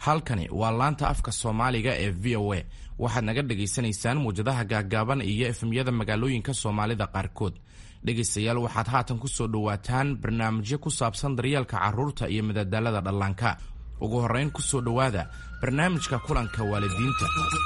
halkani waa laanta afka soomaaliga ee v o a waxaad naga dhagaysanaysaan muwjadaha gaaggaaban iyo efemyada magaalooyinka soomaalida qaarkood dhegaystayaal waxaad haatan ku soo dhowaataan barnaamijyo ku saabsan daryeelka carruurta iyo madadaalada dhallaanka ugu horrayn ku soo dhowaada barnaamijka kulanka waalidiinta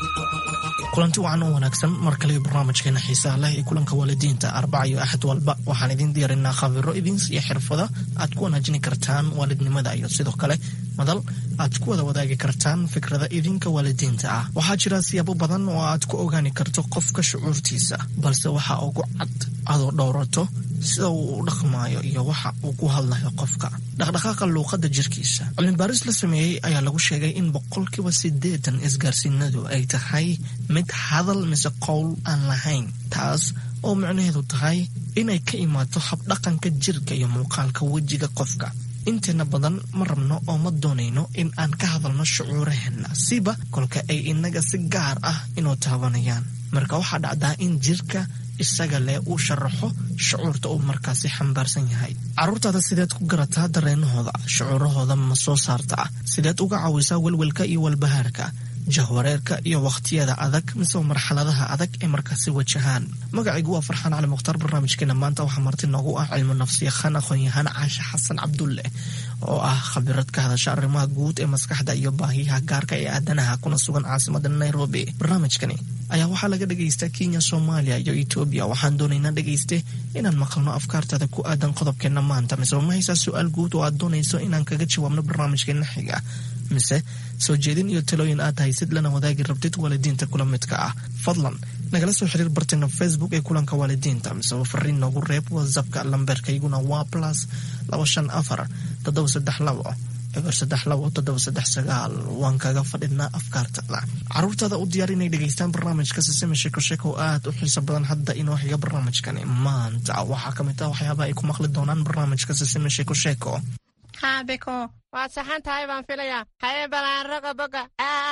kulanti wacan u wanaagsan mar kale barnaamijkeena xiisaha leh ee kulanka waalidiinta arbaca iyo axad walba waxaan idiin diyaarinaa khabiro idins iyo xirfada aad ku wanaajini kartaan waalidnimada iyo sidoo kale madal aad ku wada wadaagi kartaan fikrada idinka waalidiinta ah waxaa jira siyaabo badan oo aad ku ogaani karto qofka shucuurtiisa balse waxa ugu cad adoo dhowrato sida uu u dhaqmaayo iyo waxa uu ku hadlayo qofka dhaqdhaqaaqa luuqadda jirkiisa cilmibaaris la sameeyey ayaa lagu sheegay in boqolkiiba siddeetan isgaarsiinadu ay tahay mid hadal mise qowl aan lahayn taas oo micnaheedu tahay inay ka imaato habdhaqanka jirka iyo muuqaalka wejiga qofka inteena badan ma rabno oo ma doonayno in aan ka hadalno shucuuraheenna siba kolka ay inaga si gaar ah inuu taabanayaan marka waxaa dhacdaa in jirka isaga leh uu sharaxo shucuurta uu markaasi xambaarsan yahay carruurtaada sideed ku garataa dareenahooda shucuurahooda ma soo saartaa sideed uga caawisaa welwelka iyo walbahaarka jahwareerka iyo wakhtiyada adag mise marxaladaha adag ee markaasi wajahaan magacaygu waa farxaan cali mukhtaar barnaamijkeena maanta waxaa marti noogu ah cilmu nafsiyakhaan aqoon-yahaan caashe xasan cabdulle oo ah khabirad ka hadasha arrimaha guud ee maskaxda iyo baahiyaha gaarka ee aadanaha kuna sugan caasimada nairobi barnaamijkani ayaa waxaa laga dhagaystaa kenya soomaaliya iyo etoobiya waxaan doonaynaa dhegayste inaan maqalno afkaartaada ku aadan qodobkeenna maanta mise ma haysaa su-aal guud oo aad doonayso inaan kaga jawaabno barnaamijkeena xiga mise soo jeedin iyo talooyin aad haysid lana wadaagi rabtid waalidiinta kula midka ah fadlan nagala soo xiriir barteena facebook ee kulanka waalidiinta miseba fariin noogu reeb whatsappka lamberkayguna waa plus laba shan afar toddoba saddex labo eber saddex labo toddoba saddex sagaal waan kaga fadhinaa afkaartada caruurtaada u diyaar inay dhegaystaan barnaamijka sisime sheeko sheeko oo aad u xiiso badan hadda inoo xiga barnaamijkani maanta waxaa ka mid ah waxyaabaha ay ku maqli doonaan barnaamijka sisime sheeko sheeko haabiko waad saxan tahay baan filayaa haye balaan roga boga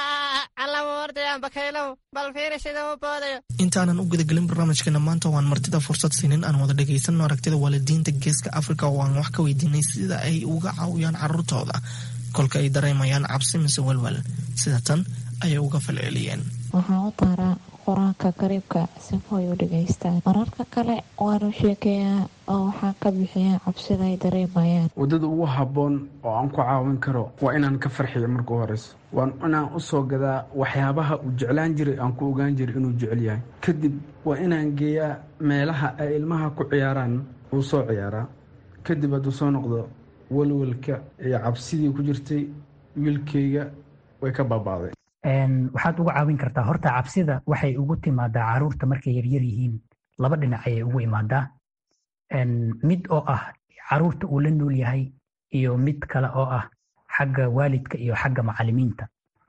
allamu ordayaan bakaylow bal fiiri sida u boodayo intaanan u gudagelin barnaamijkeena maanta waan martida fursad siinin aan wada dhagaysanno aragtida waalidiinta geeska afrika oo aan wax ka weydiinay sida ay uga caawiyaan carruurtooda kolka ay dareemayaan cabsi mise walwal sida tan ayay uga falceliyeen waxaan u daaraa qur-aanka kariibka sifooy u dhegaystaan mararka kale waanu sheekeeyaa oo waxaan ka bixiyaa cabsida ay dareemayaan waddada ugu habboon oo aan ku caawin karo waa inaan ka farxiyo marka horeyso waan inaan u soo gadaa waxyaabaha uu jeclaan jiray aan ku ogaan jiray inuu jecel yahay kadib waa inaan geeyaa meelaha ay ilmaha ku ciyaaraan uu soo ciyaaraa kadib hadduu soo noqdo walwalka iyo cabsidii ku jirtay wiilkayga way ka baabaaday waxaad uga caawin kartaa horta cabsida waxay ugu timaadaa caruurta markay yaryar yihiin laba dhinac ayay ugu imaadaa mid oo ah caruurta uu la nool yahay iyo mid kale oo ah xagga waalidka iyo xagga macalimiinta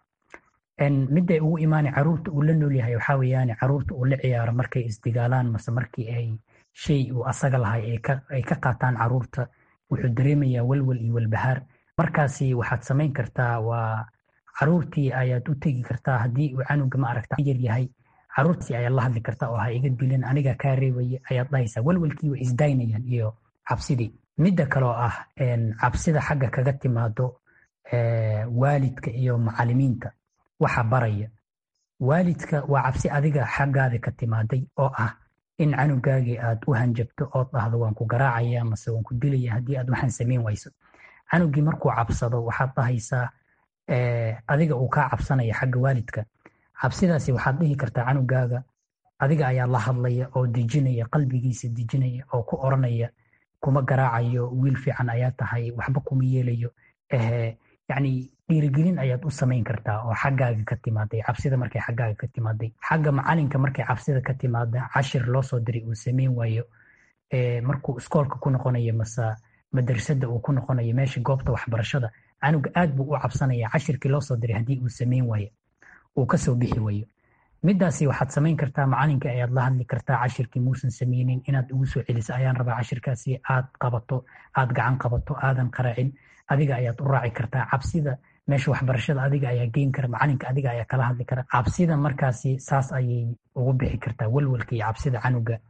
miday ugu imaana caruurta uu la nool yahay waxaa weeyaan caruurta uu la ciyaaro markay isdigaalaan mase markii ay shay uu asaga lahay ay ka qaataan caruurta wuxuu dareemayaa walwal iyo walbahaar markaasi waxaad samayn kartaa waa caruurtii ayaad u tegi kartaa haddii uu canuga ma aragta yar yahay caruurtii ayaad la hadli kartaa oo ha iga dilin aniga kaa reebaya ayaad dhahaysaa walwalkii way isdaynayaan iyo cabsidii midda kaloo ah cabsida xagga kaga timaado waalidka iyo macalimiinta waxa baraya waalidka waa cabsi adiga xaggaada ka timaaday oo ah in canugaagii aad u hanjabto ood dhahdo waan ku garaacaya mase waan ku dilaya haddii aad waxaan samayn wayso canugii markuu cabsado waxaad dhahaysaa adiga uu kaa cabsanaya xagga waalidka cabsidaasi waxaad dhihi kartaa canugaaga adiga ayaa la hadlaya oo dejinaya qalbigiisa dejinaya oo ku oranaya kuma garaacayo wiil fiican ayaa tahay waxba kuma yeelayo yani dhiirigelin ayaad u samayn kartaa oo xaggaaga ka timaaday cabsida markay xaggaaga ka timaaday xagga macalinka markay cabsida ka timaada cashir loo soo diray uu samayn waayo markuu iskoolka ku noqonayo mase madrasada uu ku noqonayo meesha goobta waxbarashada canuga aad buu u cabsanaya cashirkii loo soo diray haddii uu samayn waayo uu kasoo bixi waayo midaasi waxaad samayn kartaa macalinka ayaad la hadli kartaa cashirkii muusan sameynin inaad ugu soo celiso ayaan rabaa cashirkaasi aad qabato aad gacan qabato aadan qaraacin adiga ayaad u raaci kartaa cabsida meesha waxbarashada adiga ayaa geyn kara macalinka adiga ayaa kala hadli kara cabsida markaasi saas ayay ugu bixi kartaa walwalka iyo cabsida canuga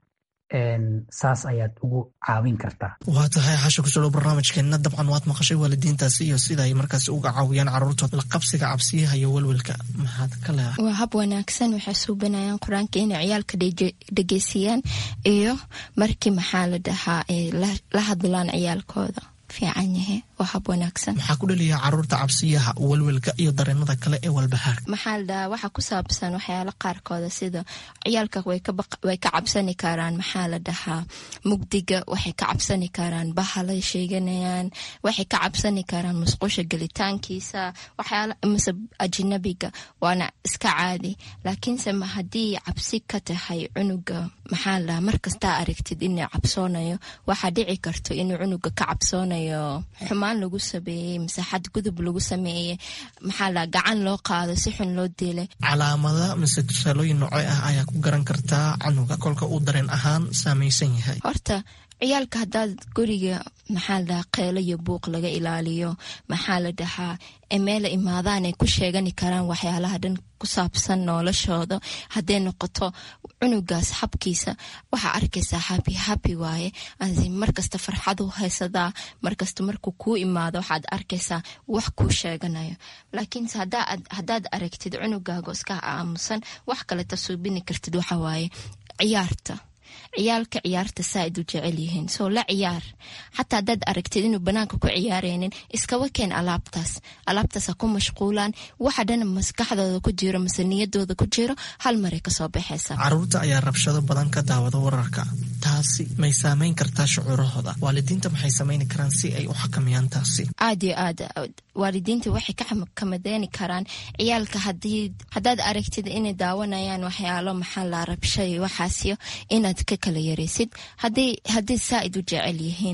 saas ayaad ugu caawin kartaa waa tahay xasha kusoo dhow barnaamijkeenna dabcan waad maqashay waalidiintaasi iyo sida ay markaas uga caawiyaan caruurtooda la qabsiga cabsiyaha iyo welwelka maxaad ka leedahay waa hab wanaagsan waxay suubanayaan qur-aanka inay ciyaalka dhegeysiyaan iyo markii maxaa la dhahaa ay la hadlaan ciyaalkooda fiican yahe waa hab wanaagsan maxaa ku dhaliyaa caruurta cabsiyaha welwelka iyo dareenada kale ee walbahaarka maxaa la dhahaa waxaa ku saabsan waxyaala qaarkooda sida ciyaalka way ka cabsani karaan maxaa la dhahaa mugdiga waxay ka cabsani karaan bahalay sheeganayaan waxay ka cabsani karaan musqusha gelitaankiisa waxyaala mise ajnabiga waana iska caadi laakiinse haddii cabsi ka tahay cunuga maxaa la dhahaa markastaa aragtid inuu cabsoonayo waxaa dhici karto inuu cunuga ka cabsoonayo xumaan lagu sameeyey mise xad gudub lagu sameeyey maxaa la gacan loo qaado si xun loo dilay calaamada mise tusaalooyin noocee ah ayaa ku garan kartaa canuga kolka uu dareen ahaan saamaysan yahay horta ciyaalka haddaad guriga maxaa la dhahaa qeelo iyo buuq laga ilaaliyo maxaa la dhahaa meela imaadaan ay ku sheegani karaan waxyaalaha dhan ku saabsan noloshooda hadday noqoto cunugaas xabkiisa waxaa arkaysaa habi habi waaye markasta farxadu haysadaa markasta markuu kuu imaado waxaad arkaysaa wax kuu sheeganayo laakiinse haddaad aragtid cunugaago iska aamusan wax kaleta suubini kartid waxawaaye ciyaarta ciyaalka ciyaarta saaid u jecel yihiin soo la ciyaar xataa haddaad aragtid inuu banaanka ku ciyaareynin iskaba keen alaabtaas alaabtaasa ku mashquulaan waxa dhan maskaxdooda ku jiro mise niyadooda ku jiro hal maray kasoo baxaysa caruurta ayaa rabshado badan ka daawada wararka taasi may saameyn kartaa shucuurahooda waalidiinta maxay samayni karaan si ay u xakamayaan taasi aad iyo aad waalidiinta waxay ka kamadeeni karaan ciyaalka haddaad aragtid inay daawanayaan waxyaalo maxaa la rabshay waxaasyo inaad ka kala yaraysid haddii saaid u jecel yihiin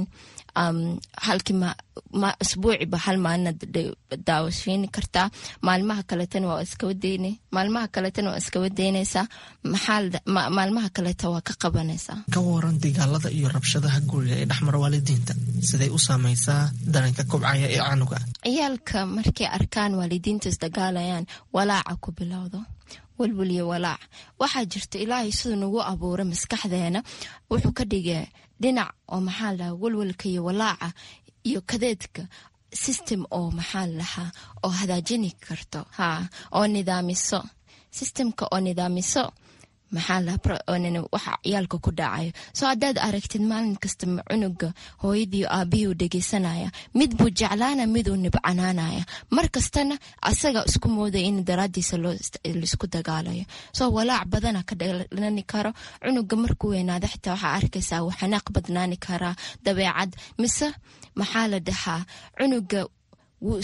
halkii isbuuciba hal maalinaad daawashiini kartaa maalmaha kaletana waa iskawadeyne maalmaha kaletana waa iskawa deynaysaa maalmaha kaleta waa ka qabanaysaa ka waran dagaalada iyo rabshadaha guriga ee dhexmara waalidiinta siday u saamaysaa dareenka kobcaya ee canuga ciyaalka markay arkaan waalidiinta isdagaalayaan walaaca ku bilowdo welwel iyo walaac waxaa jirta ilaahay siduu nagu abuuray maskaxdeena wuxuu ka dhigay dhinac oo maxaa la dhahaa welwelka iyo walaaca iyo kadeedka system oo maxaa la dhahaa oo hadaajini karto ha oo nidaamiso systemka oo nidaamiso maxaa waxa ciyaalka ku dhacayo soo haddaad aragtid maalin kasta cunuga hooyadiio aabihii u dhegeysanaya mid buu jeclaana miduu nibcanaanaya mar kastana asaga isku moodaya in daraadiisa laisku dagaalayo soo walaac badana ka dhalani karo cunuga markuu weynaada xitaa waxaa arkaysaa uu xanaaq badnaani karaa dabeecad mise maxaa la dhahaa cunuga wuu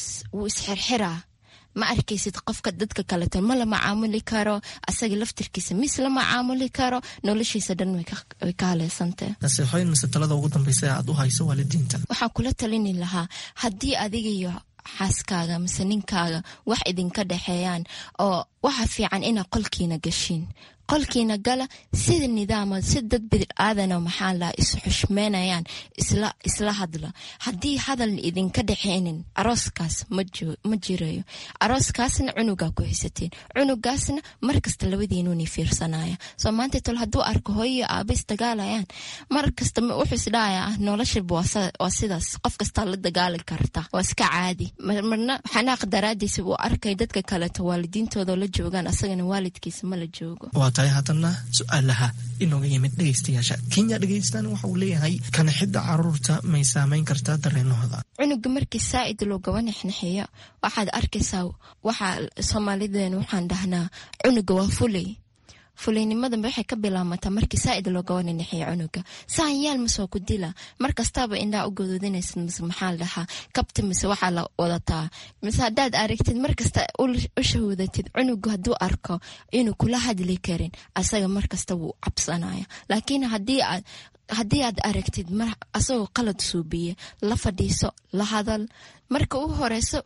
isxirxiraa ma arkaysid qofka dadka kaleto ma la macaamuli karo asaga laftirkiisa mis la macaamuli karo noloshiisa dhan way ka haleysantee nasiixooyin mise talada ugu dambeysa aad u hayso waalidiinta waxaan kula talini lahaa haddii adiga iyo xaaskaaga mise ninkaaga wax idinka dhexeeyaan oo waxa fiican inaa qolkiina gashiin qolkiina gala sida nidaama si dad bidaaadana maxaa la is xushmeynayaan isla hadla haddii hadal idinka dhexeynin arooskaas ma jirayo arooskaasna cunugaa ku haysateen cunugaasna markasta labadiinuni fiirsanaya soo maanta tol hadduu arko hooyiyo aaba isdagaalayaan markasta wuxuu isdhahaya noloshaba waa sidaas qof kastaa la dagaali karta waa iska caadi marna xanaaq daraadiisa uu arkay dadka kaleto waalidiintooda la joogaan asagana waalidkiisa mala joogo haddana su-aalaha inooga yimid dhegeystayaasha kenya dhegeystan waxa uu leeyahay kanixidda caruurta may saameyn kartaa dareenahooda cunuga markii saaid loogaba nexnexiyo waxaad arkaysaa waxaa soomaalideen waxaan dhahnaa cunuga waa fulay fulaynimadanba waxay ka bilaamataa markii saaid loogaba nexnexiyo cunuga saan yaal masoo ku dila mar kastaaba indhaa u gadoodinaysid mise maxaa la dhahaa kabta mise waxaa la wadataa mise haddaad aragtid markasta u shahuudatid cunuga hadduu arko inuu kula hadli karin asaga markasta wuu cabsanaya laakiin haddii aad haddii aad aragtid asagoo qalad suubiye la fadhiiso la hadal marka u horeyso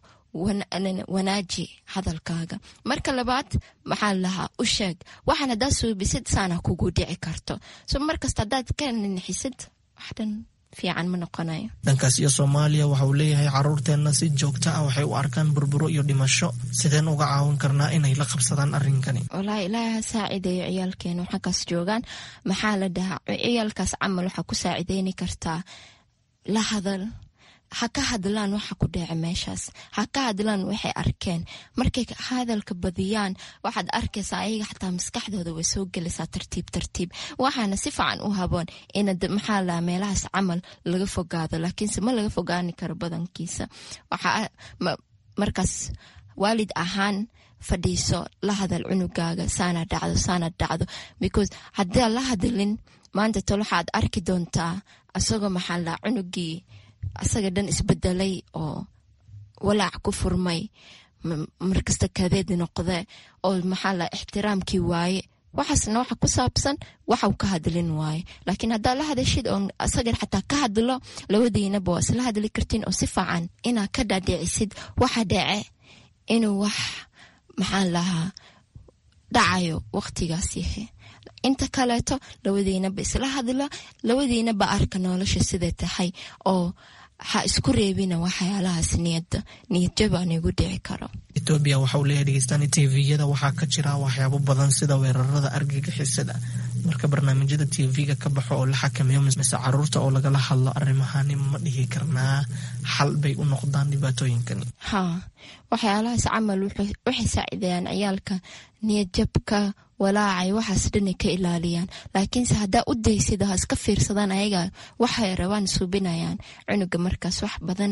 wanaaji hadalkaaga marka labaad maxaa lahaa u sheeg waxaan haddaad suubisid saana kugu dhici karto so markasta haddaad ka nixisid waxdhan fiican ma noqonayo dhankaas iyo soomaaliya waxa uu leeyahay caruurteenna si joogto ah waxay u arkaan burburo iyo dhimasho sideen uga caawin karnaa inay la qabsadaan arrinkani walaahi ilaahay ha saacideeyo ciyaalkeena xaggaas joogaan maxaa la dhahaa ciyaalkaas camal waxaa ku saacideyni kartaa la hadal ha ka hadlaan waxa ku dheece meeshaas ha ka hadlaan waxay arkeen markay hadalka badiyaan waxaad arkaysaa ayaga xataa maskaxdooda way soo gelaysaa tartiib tartiib waxaana si fiican u haboon in maxaa la meelahaas camal laga fogaado laakiinse ma laga fogaani karo badankiisa waxaa markaas waalid ahaan fadhiiso la hadal cunugaaga saana dhacdo saana dhacdo because haddii la hadalin maanta tol waxaad arki doontaa asagoo maxaa la cunugii asaga dhan isbedelay oo walaac ku furmay markasta kadeed noqde oo maxaa la ixtiraamkii waaye waxaasna waxa ku saabsan waxau ka hadlin waaye laakiin haddaa la hadashid oo asaga xataa ka hadlo labadiinaba waa isla hadli kartiin oo si fiican inaa ka dhaadhicisid waxa dhece inuu wax maxaan lahaa dhacayo waqtigaas yahay inta kaleeto labadiinaba isla hadla labadiinaba arka nolosha siday tahay oo ha isku reebina waxyaalahaas niyada niyadjabaan igu dhici karo etoobiya waxa uu leeyahay dhegeystaani tviyada waxaa ka jira waxyaabo badan sida weerarada argagixisada marka barnaamijyada tv-ga ka baxo oo la xakameeyo mise caruurta oo lagala hadlo arrimahani ma dhihi karnaa xal bay u noqdaan dhibaatooyinkani ha waxyaalahaas camal waxay saacideeyaan ciyaalka niyadjabka walaacay waxaas dhanay ka ilaaliyaan laakiinse haddaa u daysid ha iska fiirsadaan ayaga waxay rabaan suubinayaan cunuga markaas wax badan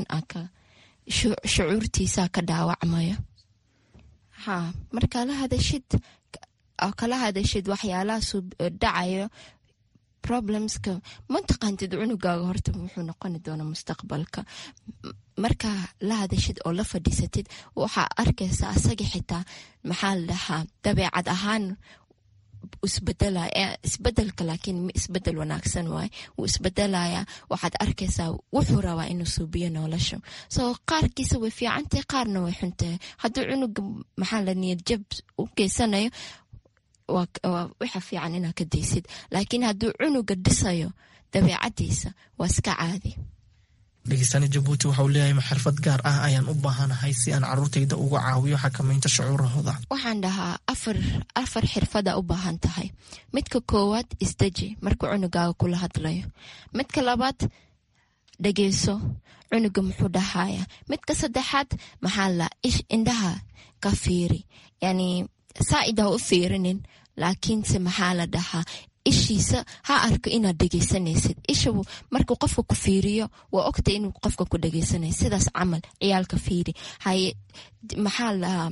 shucuurtiisa ka dhaawacmayo ha markaa la hadashid kala hadashid waxyaalahaas dhacayo problemska mataqaantid cunugaaga horta wuxuu noqoni doona mustaqbalka markaa la hadashid oo la fadhiisatid waxaa arkaysa asaga xitaa maxaa la dhahaa dabeecad ahaan isbedelaya isbedelka laakiin isbedel wanaagsan waay wuu isbedelaya waxaad arkaysaa wuxuu rabaa inuu suubiyo nolosha soo qaarkiisa way fiicantahay qaarna way xuntahay hadduu cunuga maxaa la niyad jab u geysanayo waxa fiican inaa ka daysid laakiin hadduu cunuga dhisayo dabeecadiisa waa iska caadi dhegeystaani jabuuti waxa uu leeyahay maxirfad gaar ah ayaan u baahanahay si aan caruurtayda uga caawiyo xakamaynta shucuurahooda waxaan dhahaa afar afar xirfada u baahan tahay midka koowaad isdeji markuu cunugaaga kula hadlayo midka labaad dhegeyso cunuga muxuu dhahaya midka saddexaad maxaa la ish indhaha ka fiiri yani saa-ida u fiirinin laakiinse maxaa la dhahaa ishiisa ha arko inaad dhegeysanaysid isha markuu qofka ku fiiriyo waa ogta inuu qofka ku dhegeysanay sidaas camal ciyaalka fiiri haye maxaa lahaa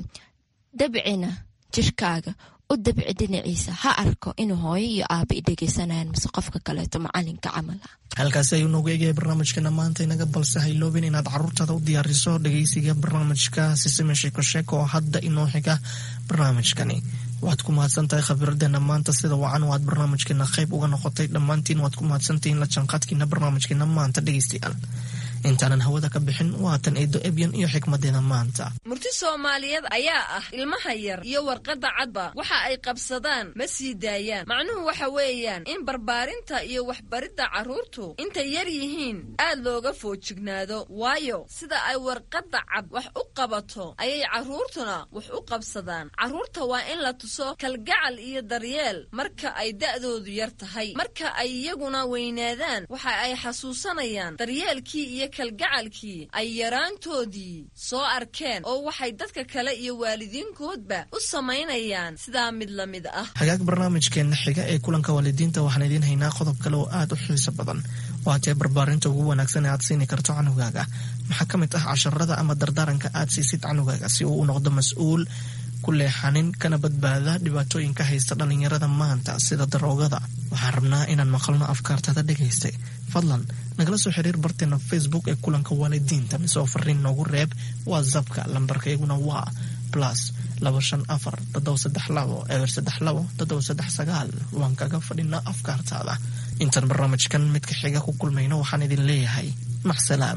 dabcina jirkaaga u dabci dhinaciisa ha arko inuu hooyo iyo aaba i dhegeysanayaan mise qofka kaleeto macalinka camal ah halkaasi ayuu noogu eegaya barnaamijkeena maanta inaga balse hayloobin inaad caruurtaada u diyaariso dhegeysiga barnaamijka sisime sheeko sheeko oo hadda inoo xiga barnaamijkani waxaad ku mahadsan tahay khabiiradeena maanta sida wacan oo aad barnaamijkeena qayb uga noqotay dhammaantiin waad ku mahadsantihiin la jaanqaadkiina barnaamijkeena maanta dhegeystayaal intaanan hawada ka bixin waatan eedo ebyan iyo xikmadeeda maanta murti soomaaliyeed ayaa ah ilmaha yar iyo warqadda cadba waxa ay qabsadaan ma sii daayaan macnuhu waxa weeyaan in barbaarinta iyo waxbaridda carruurtu intay yar yihiin aad looga foojignaado waayo sida ay warqadda cad wax u qabato ayay carruurtuna wax u qabsadaan carruurta waa in la tuso kalgacal iyo daryeel marka ay da'doodu yar tahay marka ay iyaguna weynaadaan waxa ay xasuusanayaan daryeelkii iyo kalgacalkii ay yaraantoodii soo arkeen oo waxay dadka kale iyo waalidiinkoodba u samaynayaan sidaa mid la mid ah hagaag barnaamijkeena xiga ee kulanka waalidiinta waxaan idiin haynaa qodob kale oo aad u xiiso badan waatee barbaarinta ugu wanaagsan ee aad siini karto canugaaga maxaa ka mid ah casharada ama dardaaranka aad siisid canugaaga si uu u noqdo mas-uul ku leexanin kana badbaada dhibaatooyinka haysta dhallinyarada maanta sida daroogada waxaan rabnaa inaan maqalno afkaartada dhegaystay fadlan nagala soo xiriir barteena facebook ee kulanka waalidiinta mise oo fariin noogu reeb whatsappka lambarkayguna waa plus laba shan afar todoba saddex labo eber saddex labo todoba saddex sagaal waan kaga fadhinaa afkaartaada intaan barnaamijkan midka xiga ku kulmayno waxaan idin leeyahay maxsalaam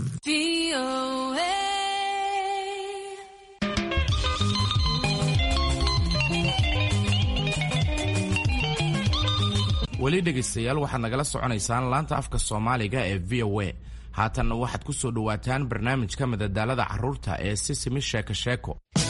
weli dhegaystayaal waxaad nagala soconaysaan laanta afka soomaaliga ee v o a haatanna waxaad ku soo dhowaataan barnaamijka madadaalada carruurta ee sisimi sheeko sheeko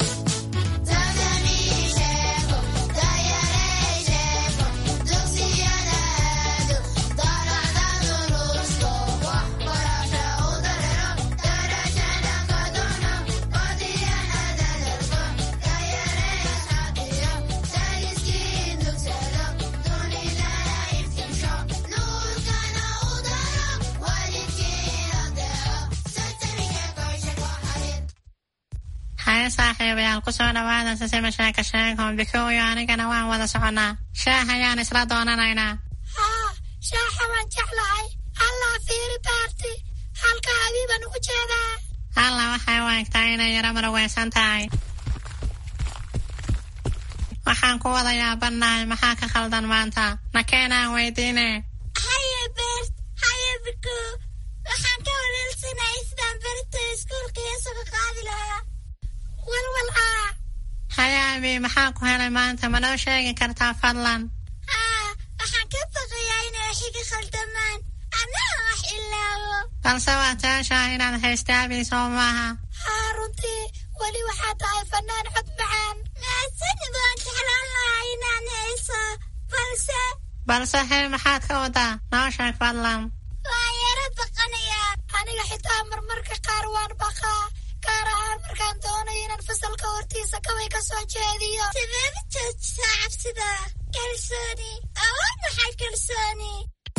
haye saaxiibayaal kusoo dhawaada sisima sheeka sheeko bikooyo anigana waan wada soconnaa shaah ayaan isla doonanaynaa haa shaaxa waan jeclahay allah fiiri baarti halka habiiban ugu jeedaa alla waxay u egtaa inay yaro marweysan tahay waxaan ku wada yaabannahay maxaa ka khaldan maanta nakeenaan weydiine haye beert haye biko waxaan ka waleelsanay sidaan berito iskuulka heesaga qaadi lahaa walwal aa haye abi maxaa ku helay maanta ma noo sheegi kartaa fadlan haa waxaan ka baqayaa inay xiga khaldamaan annaga wax ilaawo balse waa taashaa inaad haysta abi soo maaha haa runtii weli waxaa tahay fanaan cod macaan mahadsanid waan jeclaan lahaa inaan hayso balse balse hee maxaad ka wadaa noo sheeg fadlan waan yaro baqanayaa aniga xitaa marmarka qaar waan baqaa gaar ahaan markaan doonayo inaan fasalka hortiisa kaway ka soo jeediyo sideeda joojisaa cabsida kalsooni awood maxay kalsooni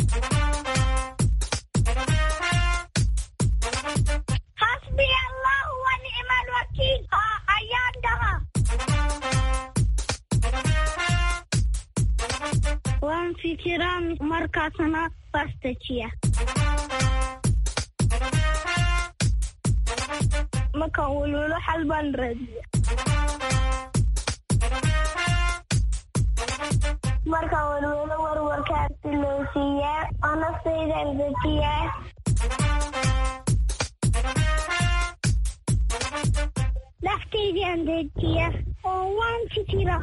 xasbi allahu wa nicma alwakiil haa ayaan dhaha waan fikiraa markaasna bastajiya markaan welwelo xal baan raadiya markaan welwelo warwarkaan silowsiiyaa oo naftaydan dejiyaa naftaydan dejiya oo waan fikira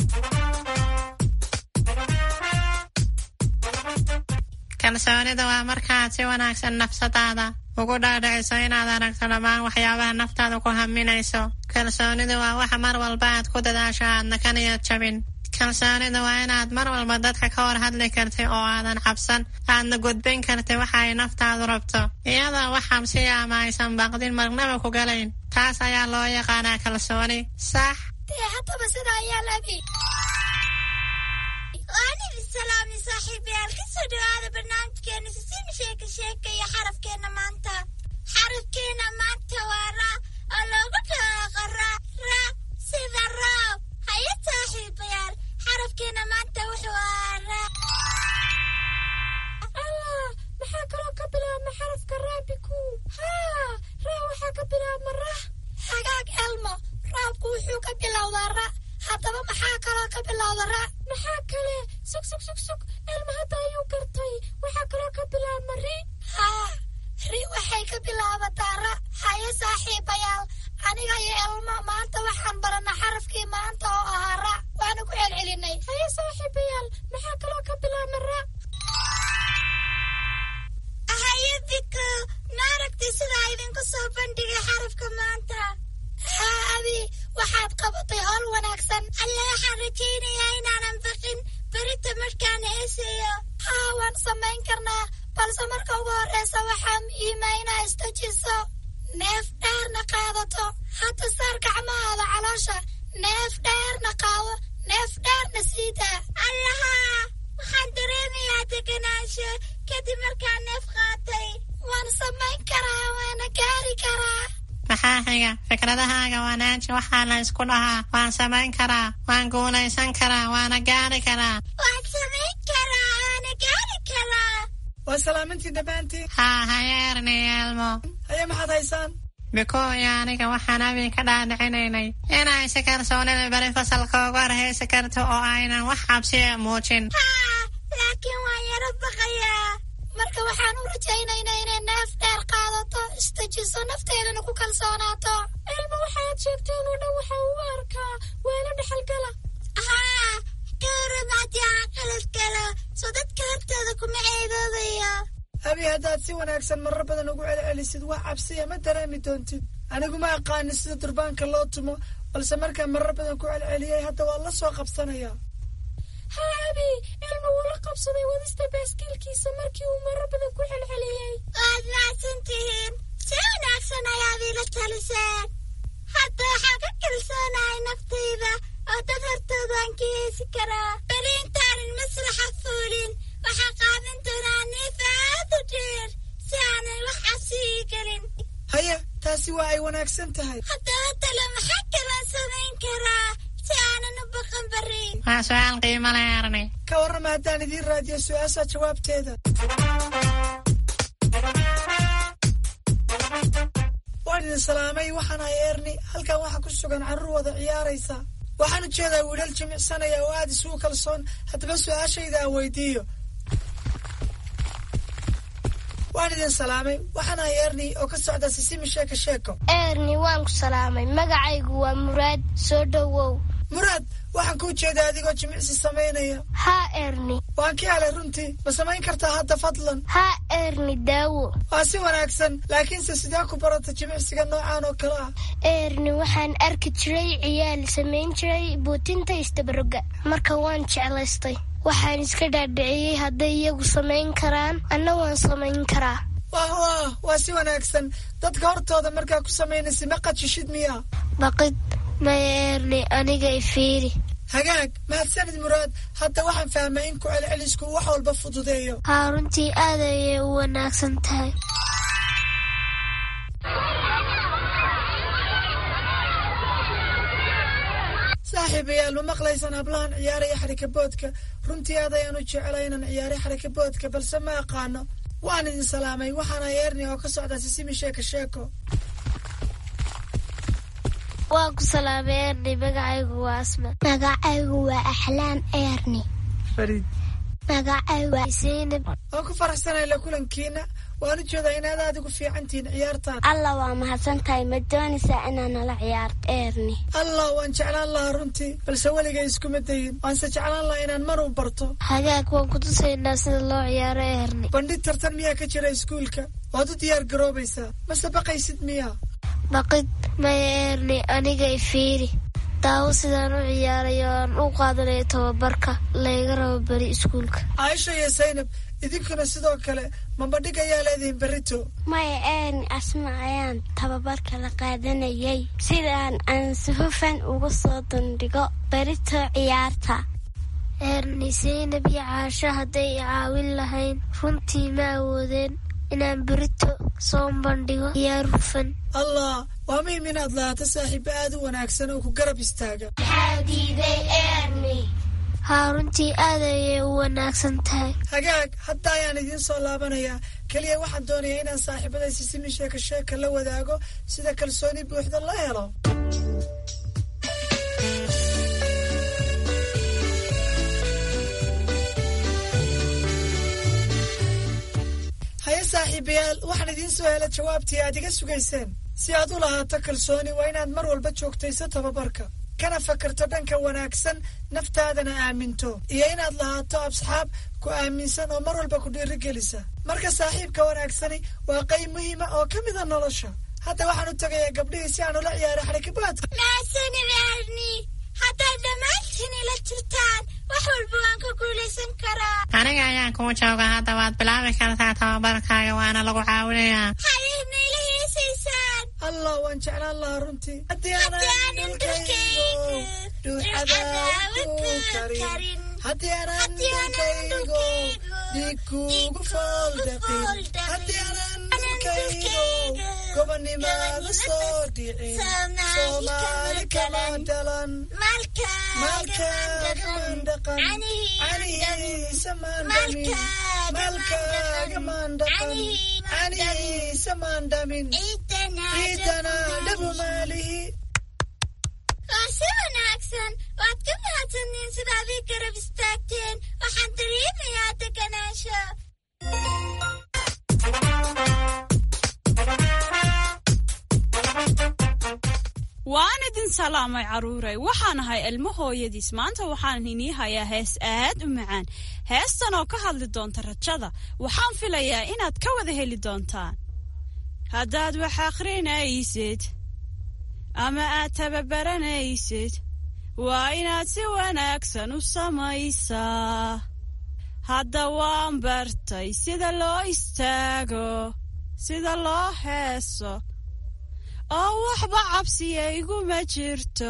kalsoonida waa markaad si wanaagsan nafsadaada ugu dhaadhiciso inaad aragto dhammaan waxyaabaha naftaada ku haminayso kalsoonidu waa waxa mar walba aad ku dadaasho aadna ka niyad jabin kalsoonidu waa inaad mar walba dadka ka hor hadli karti oo aadan cabsan aadna gudbin karti waxa ay naftaadu rabto iyadoo wax xabsiya ama aysan baqdin marnaba ku galayn taas ayaa loo yaqaanaa kalsooni sax dee haddaba sida ayaa labi waanidi salaami saaxiibayaal kasoo dhawaada barnaamijkeena sisimi sheeka sheeka iyo xarafkeena maanta xarafkeena maanta waa ra oo loogu dhawaaqo ra ra sida roob haye saaxiibayaal xarafkeena maanta wuxuu ahaa ra allah maxaa kaloo ka bilaabma xarafka raabiku haa ra waxaa ka bilaabma ra hagaag elmo roobku wuxuu ka bilowdaa ra haddaba maxaa kaloo ka bilowda ra maxaa kale sug sug sug sug elma hadda ayuu gartay waxaa kaloo ka bilaabma ri haa ri waxay ka bilaabataa ra haye saaxiibayaal aniga iyo elmo maanta waxaan baranaa xarafkii maanta oo ahaa ra waana ku celcelinay haye saaxiibayaal maxaa kaloo ka bilaabma ra haye biko maaragtay sidaa idinku soo bandhigay xarafka maanta haa abi waxaad qabatay howl wanaagsan alle waxaan rajaynayaa inaanan baqin berita markaan heeseeyo haa waan samayn karnaa balse marka ugu horreysa waxaa muhiima inaa istajiso neef dheerna qaadato hadda saar gacmahaada caloosha neef dheerna qaado neef dheerna siidaa allahaa waxaan dareemayaa deganaansho kadib markaan neef qaatay waan samayn karaa waana gaari karaa maxaa xiga fikradahaaga wanaaji waxaa la isku dhahaa waan samayn karaa waan guulaysan karaa waana gaari karaa waan samayn karaa waana gaari karaa waa salaamantii dhammaantiin haa hayeerni elmo haye maxaad haysaan bikooyo aniga waxaan abi ka dhaadhicinaynay inay si kalsoonida beri fasalka uga horhaysi karto oo aynan wax cabsiya muujin haa laakiin waan yaro baqayaa marka waxaan u rajaynaynaa inay neef dheer qaadato istajiso nafteedana ku kalsoonaato ilma waxaad sheegteen oo dhan waxa uu arkaa weelo dhexalgala haa kawaramaadii aan qalad galo soo dadka hortooda kuma ceedoobaya abi haddaad si wanaagsan marar badan ugu celcelisid wax cabsiya ma dareemi doontid anigu ma aqaani sida durbaanka loo tumo balse markaan marar badan ku celceliyey hadda waa la soo qabsanayaa ha abi ilma wuu la qabsaday wadista baaskiilkiisa markii uu marar badan ku celceliyey waad macsan tihiin si wanaagsan ayaad iila taliseen hadda waxaan ka kalsoonahay naftayda oo dad hortoodaan ka heesi karaa beli intaanan masraxa fuulin waxaa qaadan doonaa neef aad u dheer si aanan wax cabsigii gelin haya taasi waa ay wanaagsan tahay haddaba talo maxaa kalaan samayn karaa si aanan u baqan barin waa su-aal qiimo leh arnay ka warrama haddaan idiin raadiyo su-aasha jawaabteeda waan idin salaamay waxaan ahay erni halkan waxaa ku sugan carruur wada ciyaaraysa waxaan ujeedaa wiilal jimicsanaya oo aada isugu kalsoon haddaba su-aashayda aan weydiiyo waan idin salaamay waxaan ahay erni oo ka socda sisimi sheeko sheeko erni waan ku salaamay magacaygu waa muraad soo dhowow muraad waxaan kuu jeedaa adigoo jimicsi samaynaya haa erni waan ka helay runtii ma samayn kartaa hadda fadlan haa erni daawo waa si wanaagsan laakiinse sidee ku barata jimicsiga noocan oo kale ah erni waxaan arki jiray ciyaal samayn jiray buutinta istabaroga marka waan jeclaystay waxaan iska dhaadhiciyey hadday iyagu samayn karaan anna waan samayn karaa wah wah waa si wanaagsan dadka hortooda markaa ku samaynaysa ma qajishid miya baqid maya erni aniga ifiiri hagaag mahadsanid muraad hadda waxaan fahmay in ku celcelisku wax walba fududeeyo haa runtii aad ayay u wanaagsan tahay saaxiibayaal ma maqlaysaan hablahan ciyaaraya xarikaboodka runtii aad ayaan u jecelay inaan ciyaaray xarikaboodka balse ma aqaano waan idin salaamay waxaana eerni oo ka socda sisimi sheeko sheeko waan ku salaamay erni magacaygu waa asma magacaygu waa axlaam eerni fariid magacaygu waa zaynab waan ku faraxsanay la kulankiina waan u jeedaa inaad aad ugu fiican tihiin ciyaartaan alla waa mahadsan tahay ma doonaysaa inaa nala ciyaarto eerni allah waan jeclaan lahaa runtii balse weligay iskuma dayin waanse jeclaan lahaa inaan mar u barto hagaag waan ku tusaynaa sida loo ciyaaro erni bandhig tartan miyaa ka jira iskuulka waad u diyaar garoobaysaa mase baqaysid miyaa baqid maya erni aniga ifiiri daawo sidaan u ciyaarayo aan u qaadanayo tababarka layga rabo beri iskuulka caaisha iyo saynab idinkuna sidoo kale ma bandhig ayaa leedihiin berrito maya eerni asma ayaan tababarka la qaadanayay sidaan aan si hufan uga soo dandhigo berito ciyaarta erni saynab iyo caasho hadday i caawin lahayn runtii ma awoodeen inaan berito soo bandhigo ciyaar hufan allah waa muhim inaad lahaato saaxiibo aad u wanaagsan oo ku garab istaaga haa runtii aad ayay u wanaagsan tahay hagaag hadda ayaan idiin soo laabanayaa keliya waxaan doonayaa inaan saaxiibada sisimi sheeka sheeka la wadaago sida kalsooni buuxda la helo haye saaxiibayaal waxaan idiin soo hela jawaabtii aad iga sugayseen si aad u lahaato kalsooni waa inaad mar walba joogtayso tababarka kana fakarto dhanka wanaagsan naftaadana aaminto iyo inaad lahaato asxaab ku aaminsan oo mar walba ku dhiirigelisa marka saaxiibka wanaagsani waa qayb muhiima oo ka mida nolosha hadda waxaan u tegayaa gabdhihii si aan ula ciyaaro xarikabaadka mahadsanid erni haddaad dhammaantiin ila jirtaan wax walba waan ka guulaysan karaa aniga ayaan kuu jooga hadda waad bilaabi kartaa tababarkaaga waana lagu caawinayaa hayadna ila heesaysaan allah waan jeclaan lahaa runtii haddii Haddii aanan aanan dhulkaygo dhulkaygu dhuuxadaad ku karin haddii aanan dhulkaygo dhiig kuugu fooldaqin haddii aanan dhulkaygo gobonnimaada soo dhicin soomaali kama dhalan maalkaaga dhaqan canihiisa maandhamin maalkaaga maandhaqan canihiisa maandhamin ciidana dhabu maalihi waa si wanaagsan waad ka mahadsantiin sidaad ii garab istaagteen waxaan dareemayaa deganaansho waan idin salaamay carruuray waxaan ahay ilmo hooyadiis maanta waxaan inii hayaa hees aad u macaan heestan oo ka hadli doonta rajada waxaan filayaa inaad ka wada heli doontaan haddaad wax akhrinaysid ama aad tababaranaysid waa inaad si wanaagsan u samaysaa hadda waan bartay sida loo istaago sida loo heeso oo waxba cabsiya iguma jirto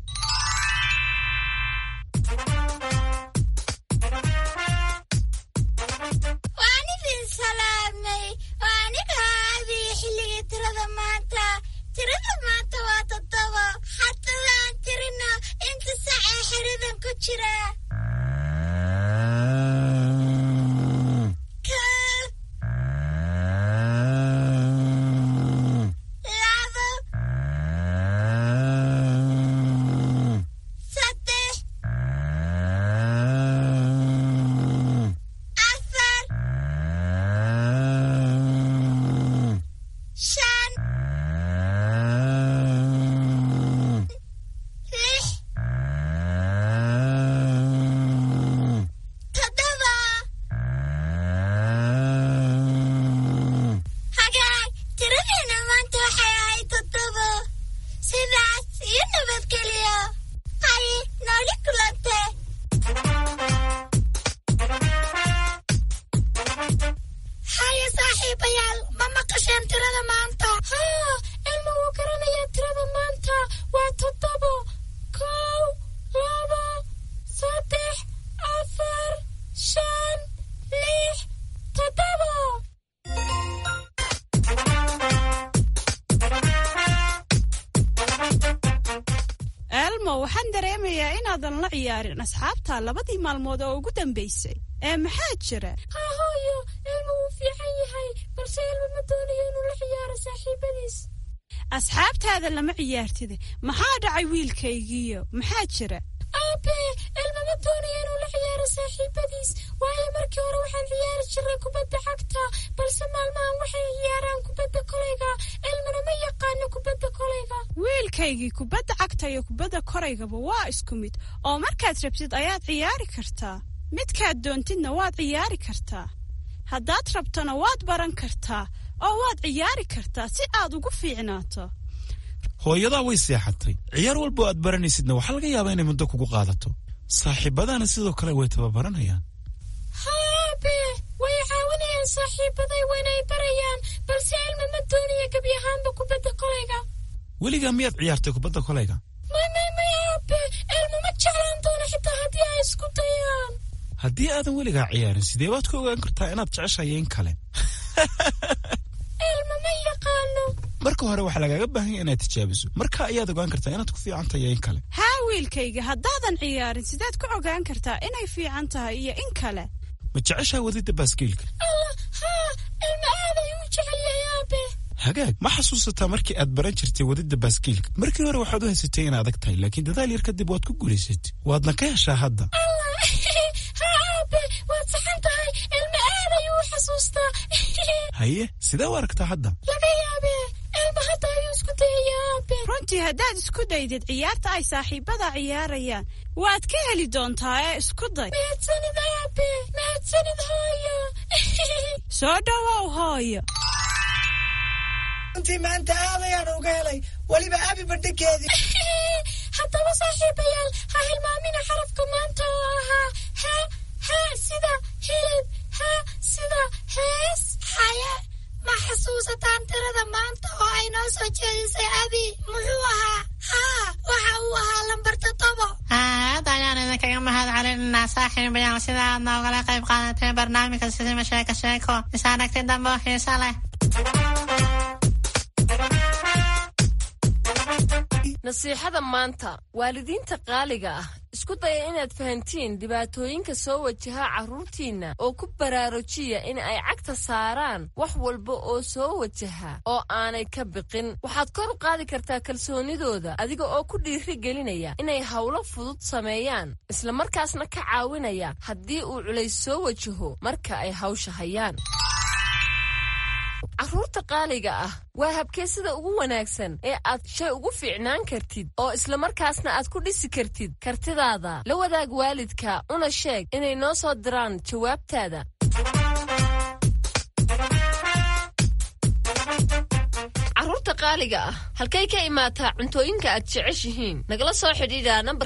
waan idin salaamay waa aniga aadii xilligii tirada maanta tirada maanta waa toddoba xatadaan tirina inta sac ee xiridan ku jira waxaan dareemayaa inaadan la ciyaarin asxaabta labadii maalmood oo ugu dambaysay ee maxaa jira hahooyo ilmu wuu fiican yahay balse ilmu ma doonayo inuu la ciyaaro saaxiibadiis asxaabtaada lama ciyaartida maxaa dhacay wiilkaygiiyo maxaa jira aabe ilmu ma doonayo inuu la ciyaaro saaxiibadiis waayo markii hore waxaan ciyaari jiray kubadda cagta balse maalmahan waxay ciyaaraan kubadda kolayga ilmuna ma yaqaano kubadda kolayga wiilkaygii kubadda cagta iyo kubadda koraygaba waa isku mid oo markaad rabtid ayaad ciyaari kartaa midkaad doontidna waad ciyaari kartaa haddaad rabtona waad baran kartaa oo waad ciyaari kartaa si aad ugu fiicnaato hooyadaa way seexatay ciyaar walba oo aad baranaysidna waxaa laga yaabaa inay muddo kugu qaadato saaxiibadana sidoo kale way tababaranayaan haabe way caawinayaan saaxiibaday waynay barayaan balse ilma ma doonaya gebi ahaanba kubadda kolayga weligaa miyaad ciyaartay kubadda kolayga may may may aabe ilma ma jeclaan doono xitaa haddii ay isku dayaan haddii aadan weligaa ciyaarin sidee baad ku ogaan kartaa inaad jeceshahay in kale ilma ma yaqaano marka hore waxaa lagaaga baahan ya inaad tijaabiso marka ayaad ogaan kartaa inaad ku fiican tahay in kale haa wiilkayga haddaadan ciyaarin sideed ku ogaan kartaa inay fiican tahay iyo in kale ma jeceshaa wadidda baaskiilka allah haa ilma aad ayuu u jecel yahay aabe hagaag ma xasuusataa markii aad baran jirtay wadidda baaskiilka markii hore waxaad u haysatay in adag tahay laakiin dadaal yar kadib waad ku guulaysatay waadna ka heshaa hadda allah haa aabe waad saxan tahay ilma aad ayuu u xasuustaa haye sidee u aragtaa hadda laga yaabe ilma hadda ayuu isku dayaya aabe runtii haddaad isku daydid ciyaarta ay saaxiibada ciyaarayaan waad ka heli doontaa ee isku day mahadsanid aabe mahadsanid hooyo soo dhowow hooyo runtii maanta aad ayaan uga helay weliba abi bandhigeedii haddaba saaxiibayaal ha hilmaamina xarafka maanta oo ahaa ha ha sida hilib ha sida hees haye ma xasuusataan tirada maanta oo ay noo soo jeedisay abi muxuu ahaa haa waxa uu ahaa lambar toddobo aad ayaan idinkaga mahad celinaa saaxiibayaal sida aad noogala qayb qaadatay barnaamijka sisima sheeko sheeko is aragti dambe oo xiiso leh nasiixada maanta waalidiinta qaaliga ah isku daya inaad fahantiin dhibaatooyinka soo wajaha carruurtiinna oo ku baraarujiya in ay cagta saaraan wax walba oo soo wajaha oo aanay ka biqin waxaad kor u qaadi kartaa kalsoonidooda adiga oo ku dhiiri gelinaya inay howlo fudud sameeyaan islamarkaasna ka caawinaya haddii uu culays soo wajaho marka ay hawsha hayaan carruurta qaaliga ah waa habkee sida ugu wanaagsan ee aad shay ugu fiicnaan kartid oo islamarkaasna aad ku dhisi kartid kartidaada la wadaag waalidka una sheeg inay noo soo diraan jawaabtaada carruurta qaaliga ah halkay ka imaataa cuntooyinka aad jeceshihiin nagala soo xidhiidha nambar